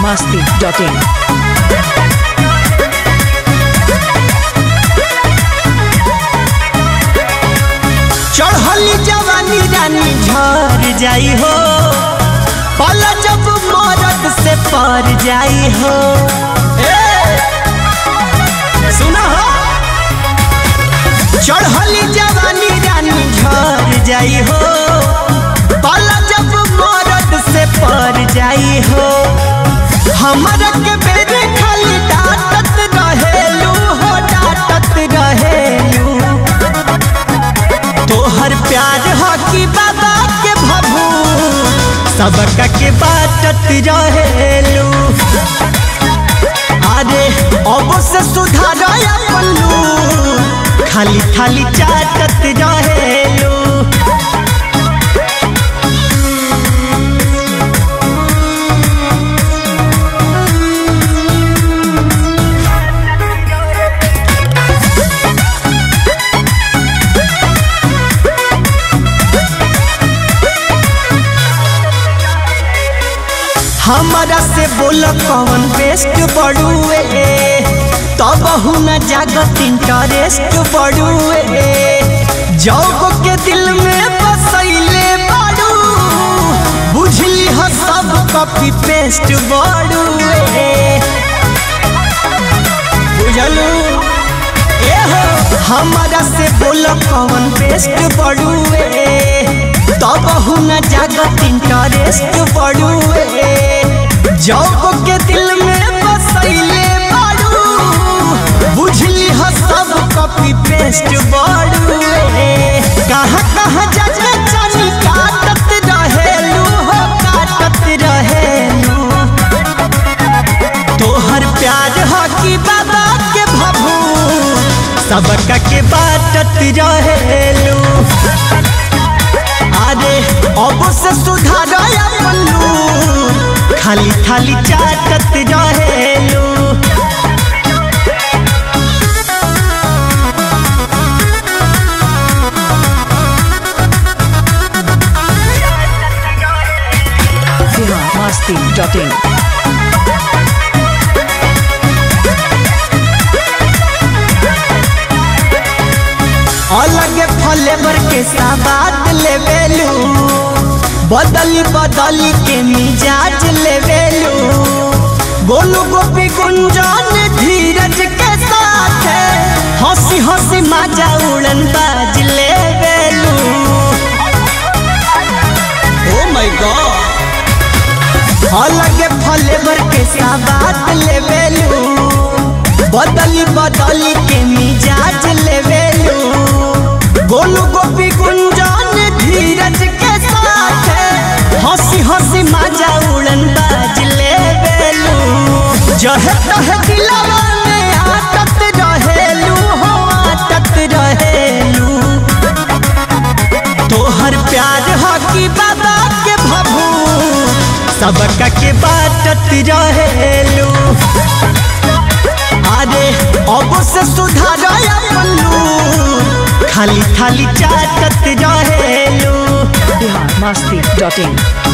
masti.in. चढ़ली जवानी रानी झर जाई हो पल जब मरद से पर जाई हो ए, सुना हो चढ़ली जवानी रानी झर जाई हो पल जब मरद से पर जाई हो हमरा के बेरे खाली डांटत रहेलू हो डांटत रहेलू तोहर प्यार हो कि बाबा के भभू सबका के बाटत रहेलू अरे अब से सुधार पल्लू खाली खाली चाटत रहेलू हमारा से बोल कौन बेस्ट बड़ुए तब न जागत इंटरेस्ट बड़ुए जौग के दिल में बसैले बाड़ू बुझली हो सब कॉपी पेस्ट बड़ुए बुझलू ए हो हमारा से बोल कौन बेस्ट बड़ुए तब न जागत इंटरेस्ट बड़ुए जौग के दिल में बसैले बाड़ू बुझली हो सब कॉपी पेस्ट बड़ुए कहाँ कहाँ जाके चनी काटत रहेलू हो काटत रहेलू तोहर प्यार हो कि बाबा के भभू सबका के बाटत रहेलू अरे अब से सुधार पल्लू खाली खाली चाटत रहेलू Bihar masti.in. अलग फ्लेवर के साबाद लेवेलू बदली बदली के मिजाज लेवेलू गोलू गोपी गुंजन धीरज के साथ हंसी हंसी माजा उड़न बाज लेवेलू ओ माय गॉड अलग फ्लेवर के साबाद लेवेलू बदली बदली के मिजाज लेवेलू गोलू गोपी गुंजन धीरज के साथ हंसी हंसी माजा उड़न बाज लेवेलू जहे तहे दिलवा में आटत रहेलू हो आटत रहेलू तोहर प्यार हो कि बाबा के भभू सबका के बाटत रहेलू अरे अब से सुधार पल्लू खाली खाली चाटत रहेलू Bihar masti.in.